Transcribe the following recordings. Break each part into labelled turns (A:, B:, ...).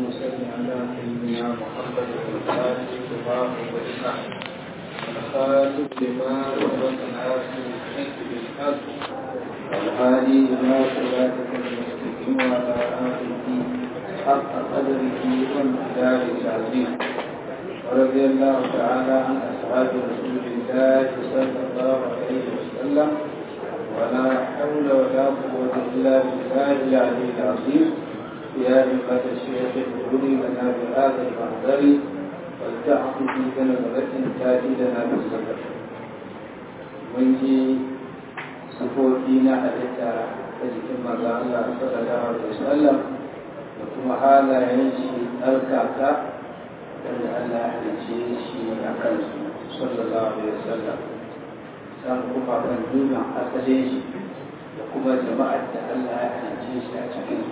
A: صل على سيدنا محمد الفاتح لما أغلق الخاتم لما سبق ناصر الحق بالحق والهادي إلى صراطك المستقيم وعلى آله حق قدره وامتداد العظيم ورضي الله تعالى عن أصحاب رسول الله صلى الله عليه وسلم ولا حول ولا قوة إلا بالله العلي العظيم يا همة الشيخ اغفري لنا بهذا المحضر ولتعطي في كلمة تاتي لنا بالصبر من جي صفوتينا حدثا تجد ما الله صلى الله عليه وسلم وكما حالا ينشي أركعك wanda Allah ya halice shi a kansu sallallahu alaihi wasallam san kuma kan nuna asalin shi da kuma jama'ar da Allah ya halice shi a cikin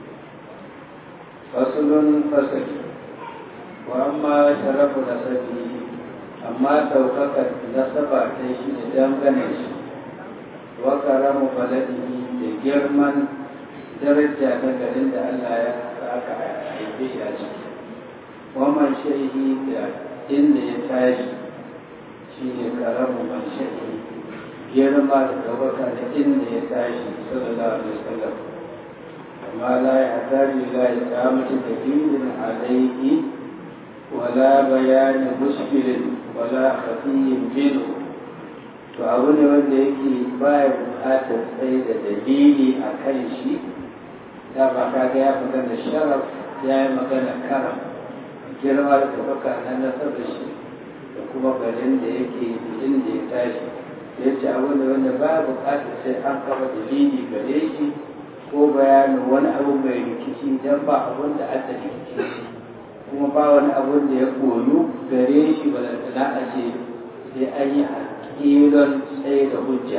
A: fasulun fasali wa amma sharafu nasabi amma daukakar nasaba ta shi da dangane shi wa karamu baladihi da girman daraja na garin da Allah ya aka haife shi a ciki waman shaihi da inda ya tashi shi ne karamu man shaihi girma da gabaka da inda ya tashi sallallahu alaihi wasallam amma la ya hataji la ya kamata da dinin alaihi wala bayani mushkilin wala khafiyin minhu to abu ne wanda yake baya buƙatar tsaye da dalili a kan shi da ba kaga ya magana sharaf ya yi magana karam girma da ɗaukaka na nasar da shi da kuma garin da yake inda ya tashi ya ce abin da wanda ba buƙatar sai an kafa dalili gare shi ko bayanin wani abu mai rikici don ba abin da aka rikici kuma ba wani abin da ya koyu gare shi ba da a ce sai an yi hakilan tsaye da hujja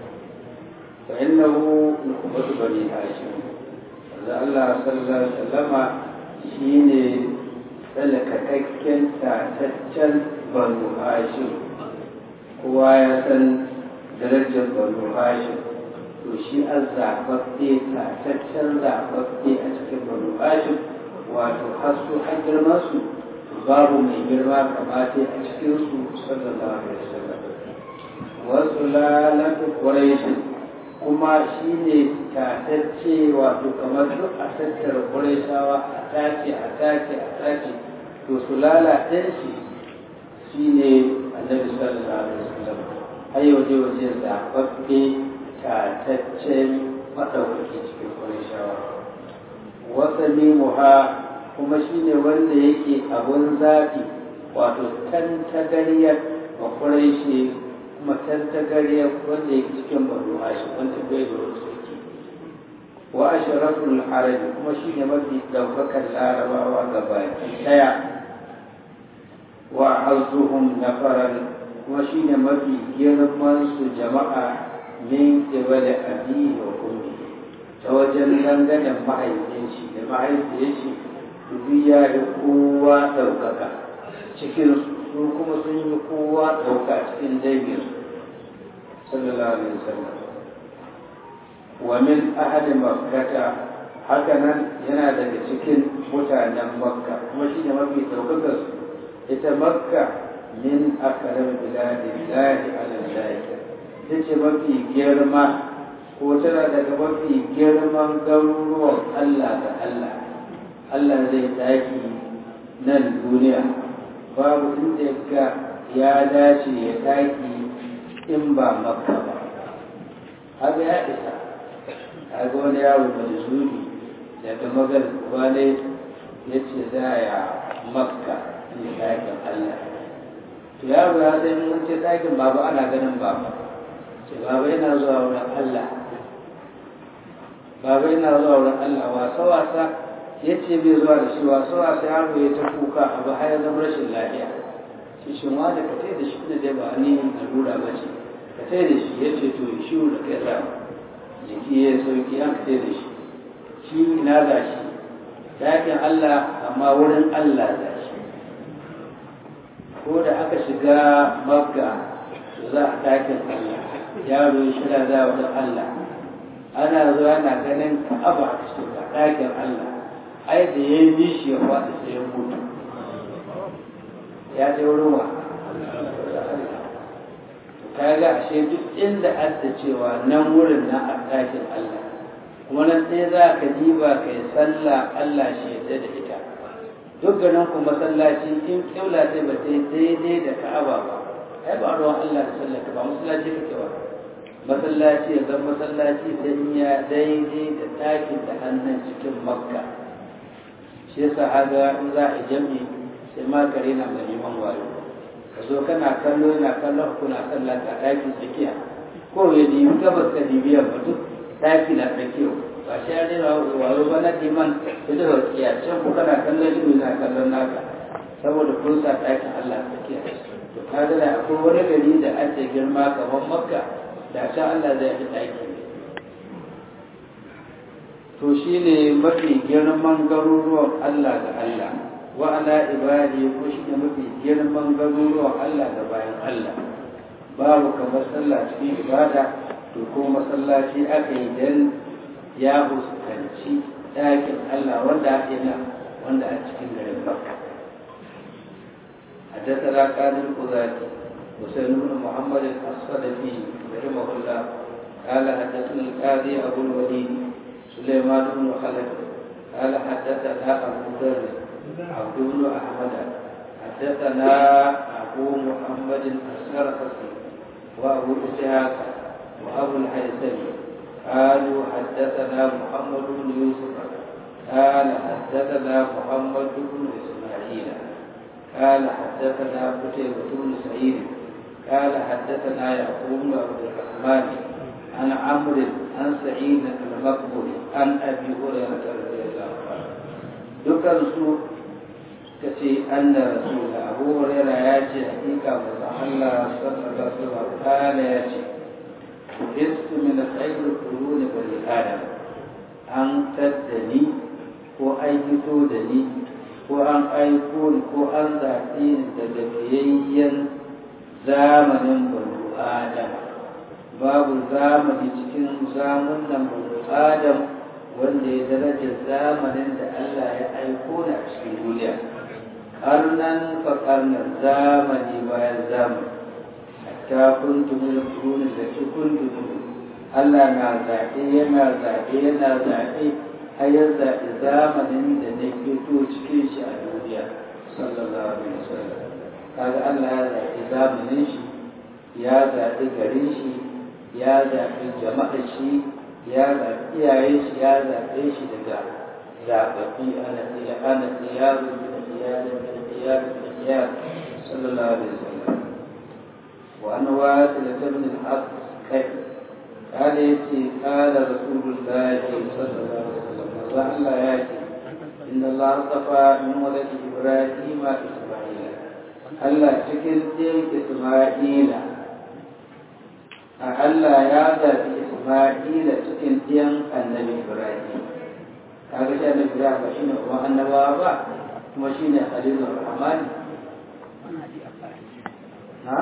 A: fa innahu nukumatu bani hashim da Allah sallallahu alaihi wasallama shine tsalakakakken tataccen banu hashim kowa ya san darajar banu hashim to shi an zaɓaɓɓe tataccen zaɓaɓɓe a cikin banu hashim wato har su har girma su babu mai girma kamata a cikin su sallallahu alaihi wasallam wasu lalata ƙwarai kuma shi ne tatacce wato kamar duk a tattara ƙwarai a tace a tace a tace to su lalace shi shi ne annabi sallallahu alaihi wasallam har yau dai waje zaɓaɓɓe tataccen maɗaukaki cikin ƙwarishawa wasa muha kuma shi ne wanda yake abun zaɓi wato tantagariyar makwarashi kuma tantagariyar wanda yake cikin baro hashi wanda bai da wasu yake wa ashraful arabi kuma shi ne mafi ɗaukakan larabawa gabaki ɗaya wa azuhum nafaran kuma shi ne mafi girman su jama'a min qibali abi wa ummi ta wajen dangane mahaifin shi da mahaifin shi duk ya yi kowa ɗaukaka cikin su kuma sun yi kowa ɗauka cikin dangin sallallahu alaihi wasallam wa min ahadi makkata haka nan yana daga cikin mutanen makka kuma shi ne mafi ɗaukakar su ita makka min akarar biladillahi alallahi ita ce mafi girma ko tana daga mafi girman garuruwan Allah da Allah Allah zai taki nan duniya babu inda ga ya dace ya taki in ba makka ba haka ya isa haka wani yaro mai zuri daga magar wane ya ce za ya makka ne ɗakin Allah. To yaro ya sai mun ce ɗakin baba ana ganin baba. Ce baba yana zuwa wurin Allah. Baba yana zuwa wurin Allah wasa wasa ya ce bai zuwa da shi wasa wasa yaro ya ta kuka abu har ya zama rashin lafiya. Ce shi ma da ka tai da shi da dai ba ni lura ba ce. Ka tai da shi ya ce to shi da kai za jiki ya sauki an ka tai da shi. Shi ina za shi. Ɗakin Allah amma wurin Allah za shi. ko da aka shiga makka za a ɗakin Allah yaro shira za a wajen Allah ana zuwa na ganin ka'aba a cikin ɗakin Allah ai da ya yi nishi ya faɗi sai ya mutu ya je wurin wa ka ga ashe duk inda adda cewa nan wurin na a ɗakin Allah kuma nan ɗaya za ka diba ka yi sallah Allah shi yadda da ita duk ganin ku masallaci in kibla sai ba sai daidai da ka'aba ba ai ba ruwan Allah da sallah ka ba masallaci kake ba masallaci ya zama masallaci dan ya daidai da ɗakin da hannun cikin makka shi yasa haga in za a jami sai ma kare na da neman wayo ka zo kana kallo yana kallon kuna sallah ka ɗakin tsakiya ko ya dibi gabas ka dibi yamma duk ɗaki na tsakiya ba shi ya rera wayo ba na diman da da tsakiya can ku kana kallon ido yana kallon naka saboda kun sa ɗakin Allah tsakiya to kaga da akwai wani gari da ake girma kamar makka da can Allah zai fi ɗaki to shi ne mafi girman garuruwan Allah ga Allah wa ala ibadi ko shi ne mafi girman garuruwan Allah ga bayan Allah babu kamar sallah cikin ibada to ko masallaci aka yi dan ya fuskanci ɗakin Allah wanda ake nan wanda a cikin garin Makka حدثنا كان القذاتي حسين بن محمد الصدفي رحمه الله قال حدثنا القاضي ابو الوليد سليمان بن خلف قال حدثنا ابو ذر عبد بن احمد حدثنا ابو محمد السرقسي وابو اسحاق وابو الهيثم قالوا حدثنا محمد بن يوسف قال حدثنا محمد بن اسماعيل قال حدثنا قتيبة بن سعيد قال حدثنا يعقوب بن عبد الرحمن عن عمرو عن سعيد المقبول عن ابي هريره رضي الله عنه ذكر سوء كتي ان رسول ابو هريره ياتي حقيقه الله صلى الله عليه وسلم قال ياتي بعثت من خير القرون بني ادم an taddani ko an hito da ni ko an aiko ni ko an zaɓe ni daga fiyayyen zamanin banu adam babu zamani cikin zamunan banu adam wanda ya daraja zamanin da Allah ya aiko ni a cikin duniya karnan fa karnan zamani bayan zamani hatta kuntu min quruni da kuntu Allah na zaɓe yana zaɓe yana zaɓe har ya zaɓi zamanin da na fito cikin shi a duniya sallallahu alaihi wasallam kaga Allah ya zaɓi zamanin shi ya zaɓi garin shi ya zaɓi jama'ar shi ya zaɓi iyayen shi ya zaɓe shi daga zaɓaɓɓi ana iya ana iyalu da iyalu da iyalu da iyalu sallallahu alaihi wasallam wa an wasila ibn al-haq قال يتي قال رسول الله صلى الله عليه وسلم الله ياتي إن الله اصطفى من ولد إبراهيم إسماعيل Allah cikin ɗin Isma'ila a Allah ya zaɓi Isma'ila cikin ɗiyan annabi Ibrahim kaga shi annabi Ibrahim ba shine kuma annabawa ba kuma shine Khalilur Rahman ha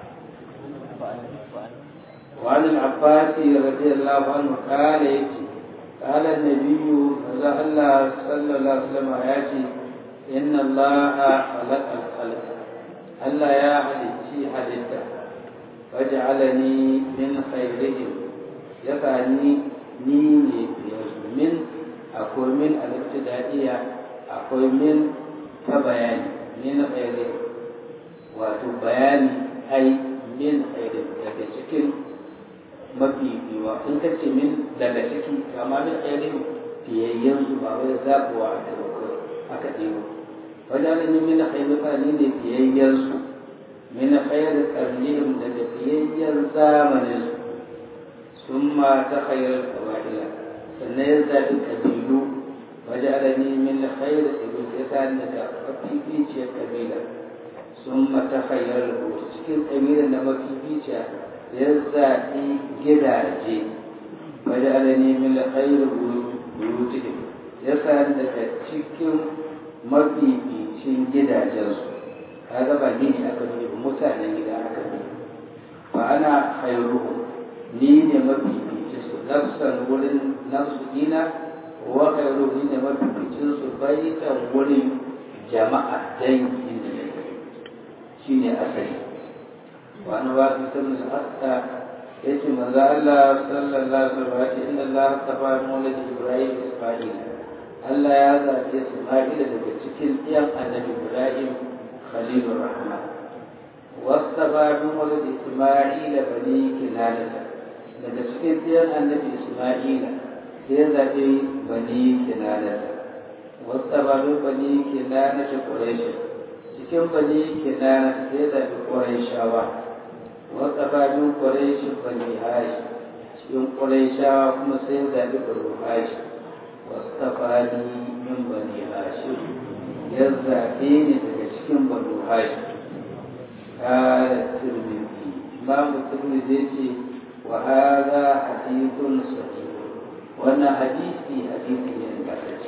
A: وعن العباس رضي الله عنه قال يتي قال النبي صلى الله صلى الله عليه وسلم ياتي إن الله خلق الخلق ألا يا حدثي حدثا وجعلني من خيرهم يفعني نيني من أقول من الابتدائية أقول من كبيان من خيرهم وتبياني أي من خيرهم daga cikin mafifiwa in ka ce min daga ciki kama min ɗaya fiyayyen su ba wai zaɓuwa a aka ɗebo wajen min min khairuka ni ne fiyayyen su min khairu qarnihim daga fiyayyen zamanin su sun ma ta khairar qabaila sannan ya zaɓi kabilu wajen min khairu ibn ya sa daga mafificiyar kabila sun ma ta khairar cikin kabilan da mafificiya ya zaɓi gidaje wajen alani min khairu buyutihim ya sa daga cikin mafificin gidajensu kaga ba gini aka nuna ba mutanen gida aka nuna fa ana khairuhu ni ne mafificin su nafsan wurin nafsu dina wa khairuhu ne mafificin su baitan wurin jama'a dangi inda ne shine asali wa an wa fi sabon asqa yace manzo Allah sallallahu alaihi wasallam inna Allah tafa mulad Ibrahim Isma'il Allah ya zaɓi Isma'il daga cikin iyan annabi Ibrahim Khalilur Rahman wasafa min walad Isma'il bani Kinanata daga cikin iyan annabi Isma'il sai zaɓi bani Kinanata wasafa min bani Kinanata Quraysh cikin bani Kinanata sai zaɓi Qurayshawa wasafa min Quraysh bani Hashim cikin Qurayshawa kuma sai zaɓi Bani Hashim واصطفاني من بني هاشم يزعيني تكشكم بنو هاشم قال الترمذي إمام الترمذي وهذا حديث صحيح وانا حديثي حديث ينبغي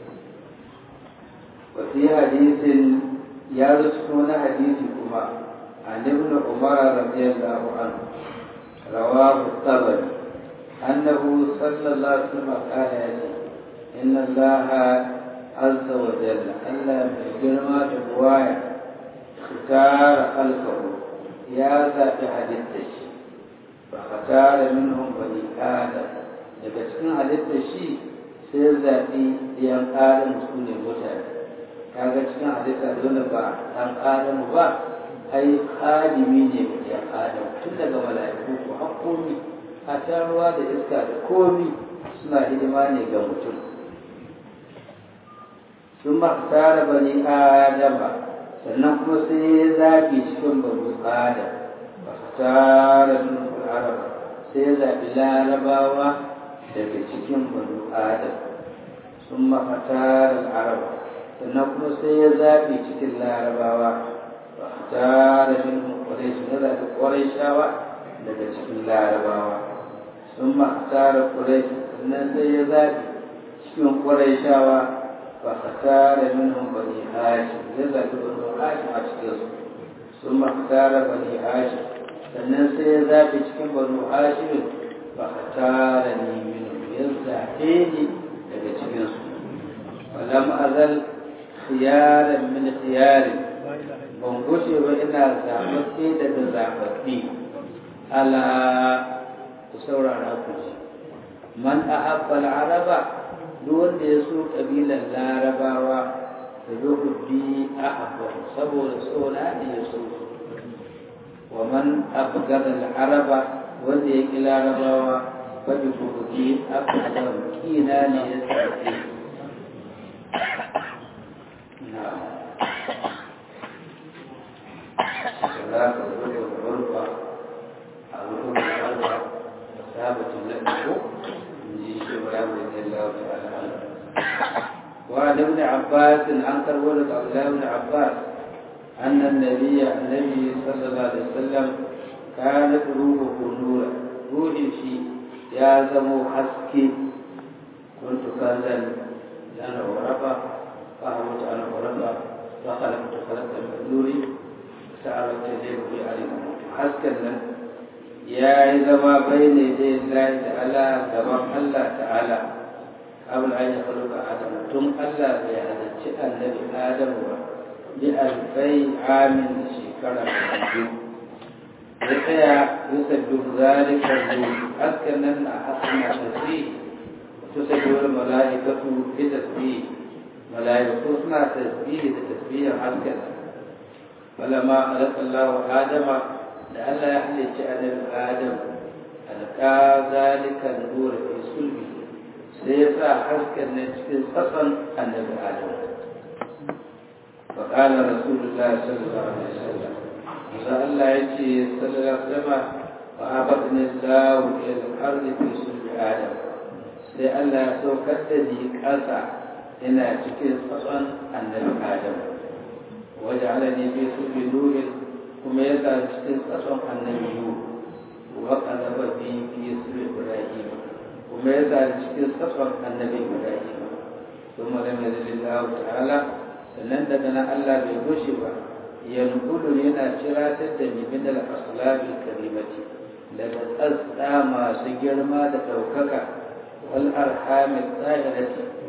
A: وفي حديث يرسلون حديث كما عن ابن عمر رضي الله عنه رواه الطبري أنه صلى الله عليه وسلم قال يا إن الله عز وجل ألا بالجرمى بقوايا اختار خلقه يا ذا بحديث فاختار منهم بني آدم daga cikin halittar shi sai zaɓi ɗiyan adam su ne mutane kaga cikin halitta dole ba ɗan adam ba ai hadimi ne ga ɗiyan adam tun daga mala'iku ko har komi a ruwa da iska da komi suna hidima ne ga mutum sun tara bani adama sannan kuma sai ya zaɓi cikin bani adam ba tara nufin araba sai ya zaɓi larabawa daga cikin bani adam sun tara araba sannan kuma sai ya zaɓi cikin larabawa ba tara nufin ƙwarai su ya zaɓi ƙwarai shawa daga cikin larabawa sun tara ƙwarai sannan sai ya zaɓi cikin ƙwarai shawa فاختار منهم بني هاشم يذهب بنو هاشم أشكر ثم اختار بني هاشم sannan sai ya zaɓi cikin banu hashimin ba ka tara ni minu ya zaɓe ni daga cikinsu walam azal khiyaran min khiyarin ban gushe ba ina zaɓaɓɓe daga zaɓaɓɓe ala ku saurara ku ji man ahabba araba duk wanda ya so ƙabilar larabawa da zuhuddi a abu saboda tsona ne ya so wa man abgar araba wanda ya ƙi larabawa fa bi zuhuddi abgar kina ne ya tsaye na صلاة الظهر والعرفة الظهر والعرفة ثابت له وعن ابن عباس عن ولد عبد الله بن عباس أن النبي النبي صلى الله عليه وسلم كانت روحه نورا روحي شيء يا زمو حسكي كنت كنزا لأنا غرفة فهمت أنا غرفة فخلقت خلقت من نوري سألت ليه في عليكم حسكا ya yi zama bai ne dai Allah ta'ala gaban Allah ta'ala abin an yi faruka Adam tun Allah bai halarci annabi Adam ba bi alfai amin da shekara biyu ya tsaya ya sabbi zalika ruh hasken nan na hasana tasbih to sabbi wal malaikatu bi tasbih malaiku suna tasbih da tasbihin hasken falamma khalaqa Allah Adama da Allah ya halicci annabi Adam alka zalika nur fi sulbi sai ya sa hasken nan cikin tsatson annabi Adam fa qala rasulullah sallallahu alaihi wasallam musa Allah ya ce sallallahu alaihi wasallam fa abadna Allah ila al-ardi fi sulbi Adam sai Allah ya saukar da ni ƙasa ina cikin tsatson annabi Adam waja'alani fi sulbi nuhin kuma ya sa cikin tsason annabi yu wa qalaba bi fi sirri ibrahim kuma ya sa cikin tsason annabi ibrahim kuma lam yazilillahu ta'ala sannan daga nan Allah bai gushe ba yankudu yana ciratar da ni min al-aslabi karimati daga tsatsa masu girma da ɗaukaka wal arhamin tsahirati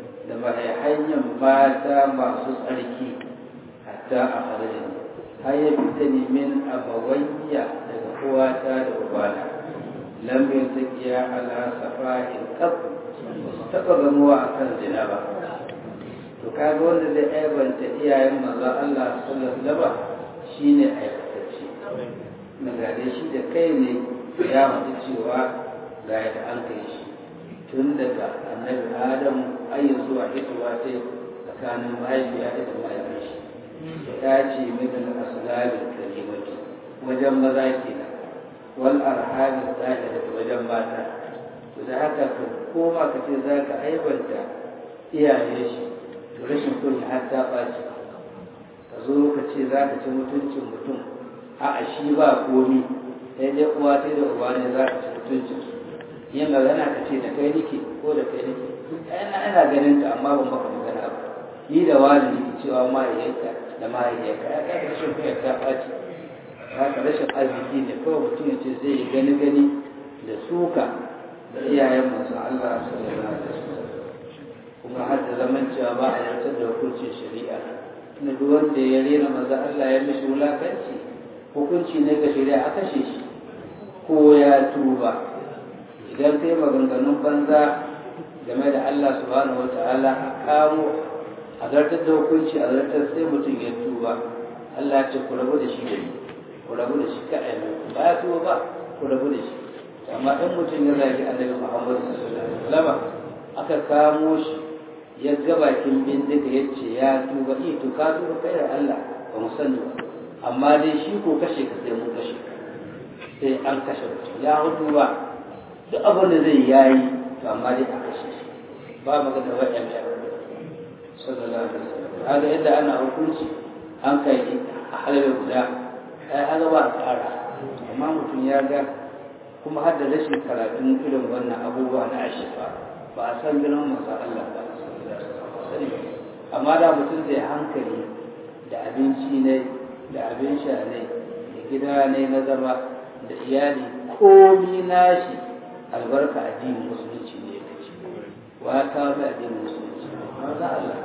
A: hanyar mata masu tsarki hatta a farajin har ya fita ne min abawayya daga uwata da ubana lam yaltaqiya ala safahin qab su taba gamuwa akan zina ba to kaga wanda zai aibanta iyayen manzo Allah sallallahu alaihi wasallam shine aibatacce magade shi da kai ne ya mutu cewa ga yadda an kai shi tun daga annabi adam ayyin zuwa hitowa ta tsakanin mahaifiya da mahaifin shi ya ce min al-aslabin kalimati wajen maza kenan wal arhami zahira wajen mata to da haka ka koma ka ce za ka aibanta iyaye shi to rashin kunya har ta ɓaci ka zo ka ce za ka ci mutuncin mutum a shi ba komi sai dai uwa ta da uba ne za ka ci mutuncin su yin magana ka ce da kai nake ko da kai nake ina ina ganin ka amma ban maka magana ba ni da wani ne cewa mahaifiyarka da mahaifiyarka ya kai rashin kunya ta ɓaci haka rashin arziki ne kawai mutum ya ce zai yi gani gani da suka da iyayen masu Allah sallallahu alaihi wasallam kuma har da zaman cewa ba a yarda da hukuncin shari'a na duk wanda ya rena maza Allah ya mishi wulakanci hukunci ne ga shari'a a kashe shi ko ya tuba idan kai maganganun banza game da Allah subhanahu wataala a kamo a zartar da hukunci a zartar sai mutum ya tuba Allah ya ce ku rabu da shi da ni ku rabu da shi ka aimi ba ya tuba ba ku rabu da shi amma in mutum ya zagi annabi Muhammad sallallahu alaihi wasallam aka kamo shi ya ga bakin bindiga ya ce ya tuba i to ka tuba kai da Allah ba mu sani ba amma dai shi ko kashe ka sai mun kashe sai an kashe mutum ya hudu ba duk abin da zai yayi to amma dai a kashe shi ba magana wa yan yan sallallahu alaihi wasallam kaga yadda ana hukunci an kai a halabe guda ai haka ba a tsara amma mutum ya ga kuma har da rashin karatun irin wannan abubuwa na ashifa ba a san girman masu Allah ba sani amma da mutum zai hankali da abinci ne da abin sha ne da gida ne na zama da iyali komi nashi albarka addinin musulunci ne ya ce wa ta da addinin musulunci maza Allah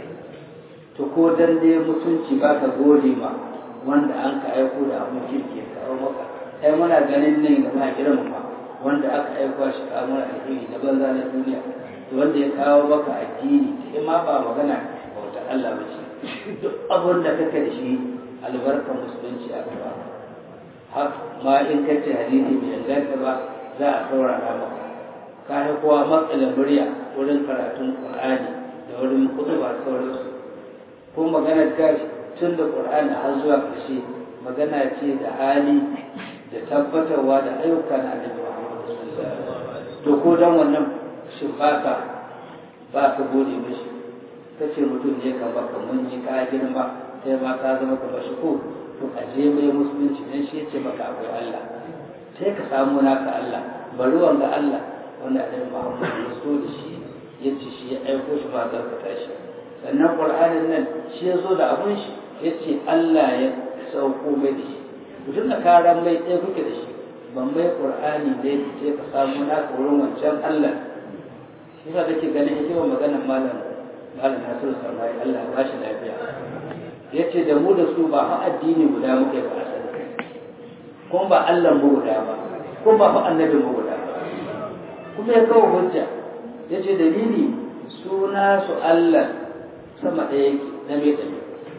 A: to ko dan dai mutunci ba ka gode ma wanda an ka aiko da abin kirki ya kawo maka ai muna ganin nan da ma girma ma wanda aka aiko shi kawo mana alheri na banza na duniya to wanda ya kawo maka addini in ma ba magana bauta Allah ba ce duk abin da kake da shi albarkar musulunci a gaba har ma in kace hadisi bai inganta ba za a saurara maka ka yi kowa matsala murya wurin karatun Qur'ani da wurin kutuba sauransu ko magana gashi tun da Qur'ani har zuwa ƙarshe magana ce da hali da tabbatarwa da ayyuka na Annabi Muhammad sallallahu alaihi wasallam to ko dan wannan shi baka ba ka gode mishi kace mutum ne ka baka mun ji ka girma sai ma ka zama ka bashi ko to a je mai musulunci dan shi yace maka akwai Allah sai ka samu naka Allah bari wanga Allah wanda Annabi Muhammad ya so da shi yace shi ya aiko shi ma zarkata shi sannan Qur'anin nan shi ya zo da abun shi yace Allah ya sauko mai da shi mutum da karan mai ɗaya kuke da shi ban mai Qur'ani da yake sai ka samu naka wurin wancan Allah shi yasa kake ganin hikimar maganar malam malam Nasiru Samai Allah ba shi lafiya yace da mu da su ba ha addini guda muke ba asali kuma ba Allah mu guda ba kuma ba fa annabi mu guda ba kuma ya kawo hujja yace dalili suna su Allah sama ɗaya yake na mai ɗaya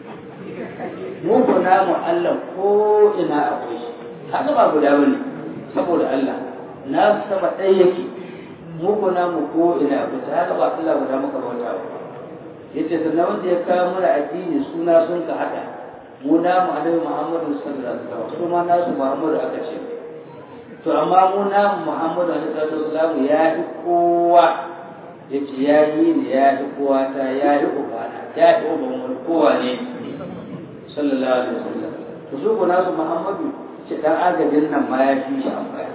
A: mu kuna mu Allah ko ina akwai shi haka ba guda bane saboda Allah na sama ɗaya yake mu kuna mu ko ina akwai haka ba Allah guda muka bauta ba yace sannan wanda ya kawo mana addini suna sun ka hada mu na mu annabi Muhammadu sallallahu alaihi wasallam su ma nasu Muhammadu aka ce to amma mu na Muhammadu sallallahu alaihi wasallam ya fi kowa yace ya yi ne ya fi kowa ta ya yi ubana ya fi uban wani kowa ne sallallahu alaihi wasallam to su ko nasu Muhammadu ce dan agajin nan ma ya fi shi amfani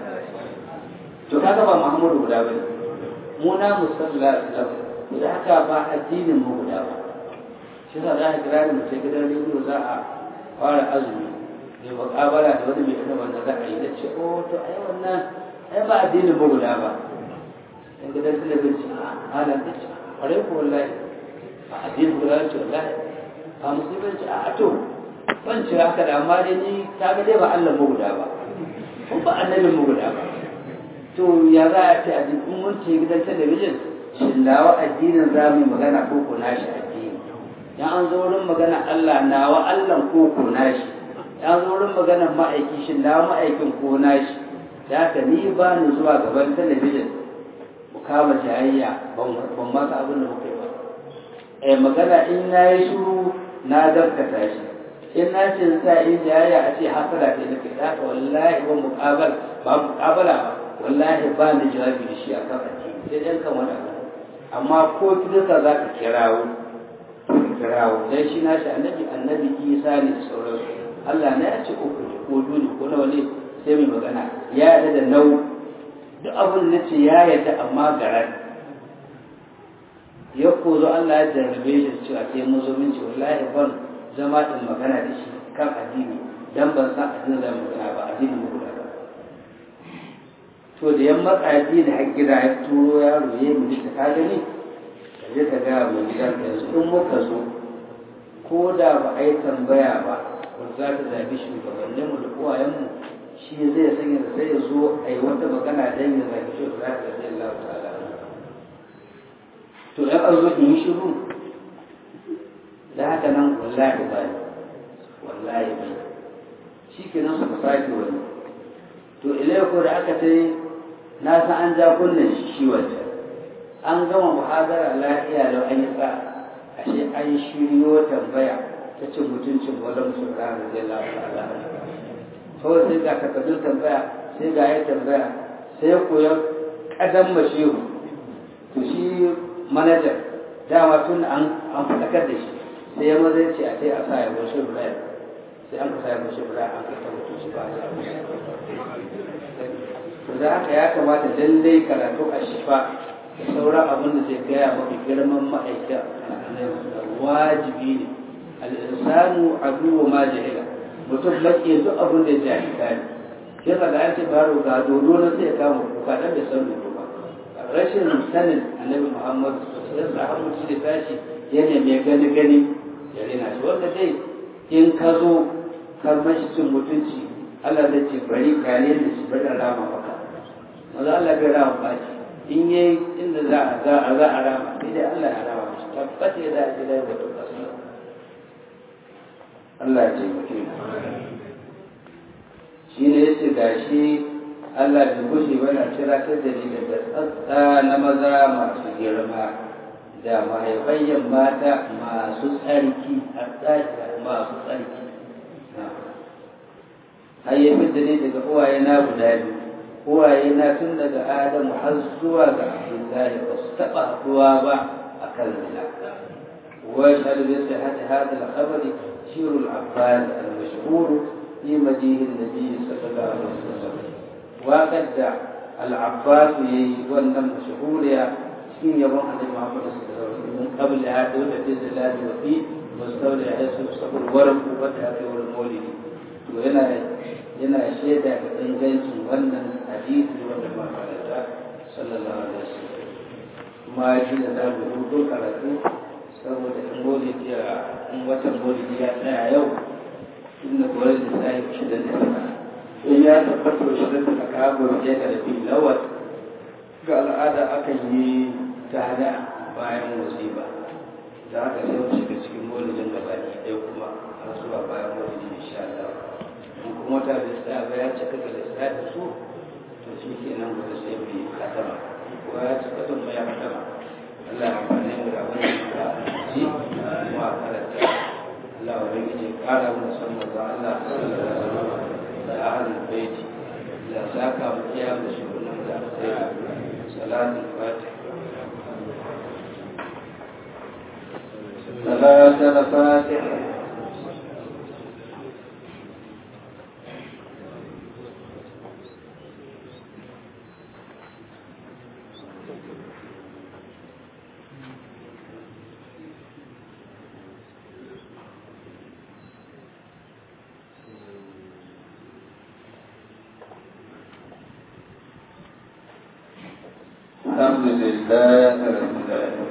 A: to kaga ba Muhammadu guda bane mu na mu sallallahu alaihi wasallam da haka ba addinin mu guda ba shi za a kira mu sai gidan rediyo za a fara azumi da muƙabala da wani mai irin wanda za a yi da ce oh to ai wannan ai ba addinin mu guda ba in gidan talabijin a halin da ce ƙwarai ko wallahi a addinin guda ce wallahi a musulunci a to ban ce haka da amma dai ni ta ga dai ba Allah mu guda ba ko ba annabin mu guda ba to ya za a ce addini in mun ce gidan talabijin shin nawa addinin za mu magana ko ko nashi addini ya an zo wurin magana Allah nawa Allah ko ko nashi ya zo wurin magana ma'aiki shin nawa ma'aikin ko nashi da haka ni ba ni zuwa gaban talabijin mu kama jayayya ban masa abin da muka yi ba eh magana in na yi shuru na gaskata shi in na ce sa in jayayya a ce hasala ce nake da haka wallahi ban muƙabal ba muƙabala ba wallahi ba ni jawabi da shi akan addini sai dan kan wani abu amma ko kirista za ka kirawo ka kirawo dan shi na shi annabi annabi Isa ne da sauransu Allah ne ya ce uku ne ko dole ko nawa ne sai mai magana ya yarda da nau duk abin da ce ya yarda amma garan ya kozo Allah ya jarrabe shi cewa sai mun zo min ce wallahi ban zama in magana da shi kan addini dan ban san addini zan magana ba addini mu guda ba to da yan matsayi da har gida ya turo yaro ya yi ta ka gani ka je ka ga mai gidan ka yanzu in muka zo ko da ba a yi tambaya ba wanda za ta zabi shugabanninmu da uwayenmu shi zai sanya da sai ya zo a yi wata magana don ya zabi shi da za ta zabi Allah ta'ala to ɗan an zo in yi shiru da haka nan wallahi ba wallahi ba shi ke nan suka sake wani to ilai ko da aka sai na san an ja kunnen shi shi wancan an gama muhadara lafiya da an yi sa ashe an shiryo tambaya ta cin mutuncin wani musulman da zai lafiya kawai sai ga takardun tambaya sai ga ya tambaya sai koyar kadan mashihu to shi manajan dama tun an an fadakar da shi sai ya maza ce a sai a sa ya goshe buraya sai an ka sa ya goshe buraya an kai ta mutu shi ba a to da haka ya kamata lallai karatu a shifa da sauran abin da zai gaya maka girman ma'aika wajibi ne al-insanu aduwwu ma jahila mutum maki duk abin da jahilta ne shi yasa da an ce baro ga dodo na sai ya kama kuka dan bai san dodo ba rashin sanin annabi muhammad sai sa har mutum da tashi yana mai gani gani ya rena shi wanda dai in ka zo kan mashi cin mutunci Allah zai ce bari kare da shi bari rama maka maza Allah bai rama baki in yayi inda za a za a za a rama sai dai Allah ya rama shi tabbata ya da shi da wato kasa Allah ya taimake mu shi ne ya ce ga shi Allah bai gushe ba na kira ta da ni daga tsatsa na maza masu girma da mahaifayyan mata masu tsarki a tsaki masu tsarki hayyafin da ne daga uwaye na guda biyu uwaye na tun daga Adamu har zuwa ga Abdullahi ba su taɓa haɗuwa ba a kan zina ويشهد بصحة هذا الخبر شير العباس المشهور في مديه النبي صلى الله عليه وسلم وقد العباس يولى مشهور في يوم عند محمد صلى الله عليه وسلم من قبل هذا في الزلال وفي مستولى حيث يصب الورق وفتح والمولد وهنا yana shaida da ingancin wannan hadisi wanda ma karanta sallallahu alaihi wasallam kuma shi da za mu hudu karatu saboda in maulidi in watan maulidi ya tsaya yau inda gore da sai shirin da suka in ya tabbata shirin da aka gobe ya da rabi lawat ga al'ada akan yi ta hada bayan wasiba da haka sai mu shiga cikin maulidin da baki ɗaya kuma har zuwa bayan maulidi insha Allah in kuma ta da tsaya ba ya cika da lissafi su to shi kenan gobe sai mu yi katama ko ya cika don ya katama Allah ya amfani mu da wani da ji kuma a karanta Allah wa rage ce kara mu san manzo Allah sallallahu alaihi wasallam da ahlul baiti da saka mu iya da shugunan da sai salatul fatih salatul fatih الحمد لله رب العالمين